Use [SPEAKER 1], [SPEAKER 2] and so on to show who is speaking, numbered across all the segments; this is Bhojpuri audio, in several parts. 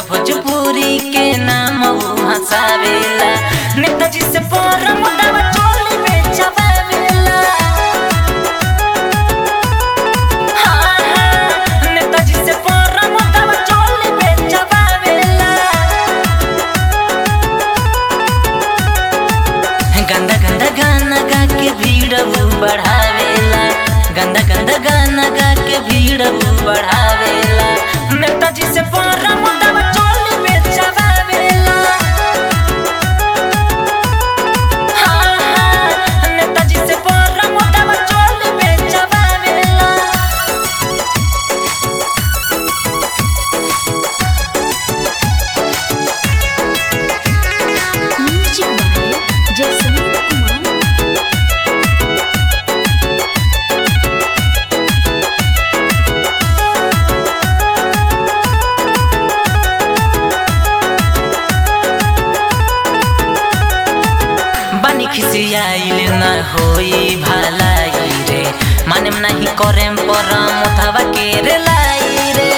[SPEAKER 1] भोजपुरी के नाम हंसावेला नेताजी से पर मुदावा चोली बेचवावेला हाँ, हाँ, नेताजी से पर मुदावा चोली बेचवावेला गंदा गंदा गाना गा के भीड़ बढ़ावेला गंदा गंदा गाना गा के भीड़ बढ़ावेला नेताजी से पर मुदावा चोली बेचवावेला हाँ, हाँ, नेताजी से पर मुदावा चोली बेचवावेला
[SPEAKER 2] Music by Jason Kumar.
[SPEAKER 1] बानी खिसियाइल न होई भलाई रे मानेम नाही करेम परम उठावा के रे लाई रे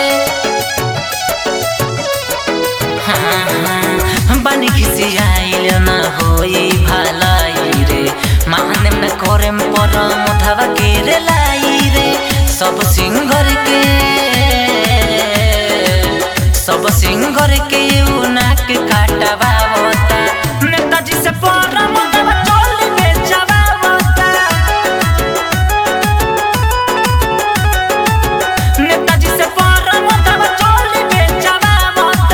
[SPEAKER 1] हाँ, हाँ, बानी खिसियाइल न होई भलाई रे मानेम न करेम परम उठावा के रे लाई रे सब सिंगर के सब सिंगर के उ नाक काटवा होता नेताजी से पर मुदावा चोली बेचवा होता नेताजी से पर मुदावा चोली बेचवा होता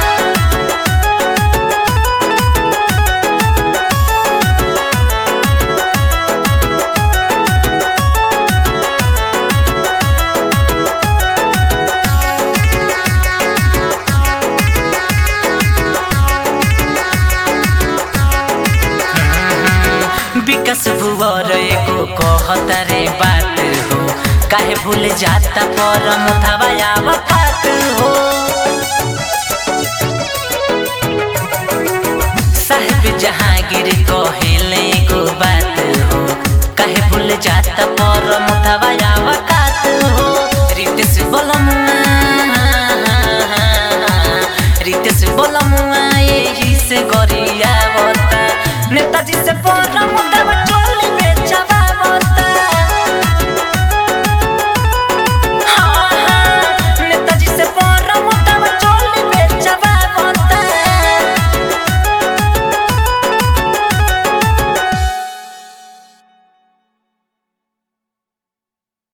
[SPEAKER 1] विकास भुवर एको कहता रे बात हो काहे भूल जाता पर मुथावा आवत हो साहेब जहांगीर कहेले एगो बात हो काहे भूल जाता पर मुथावा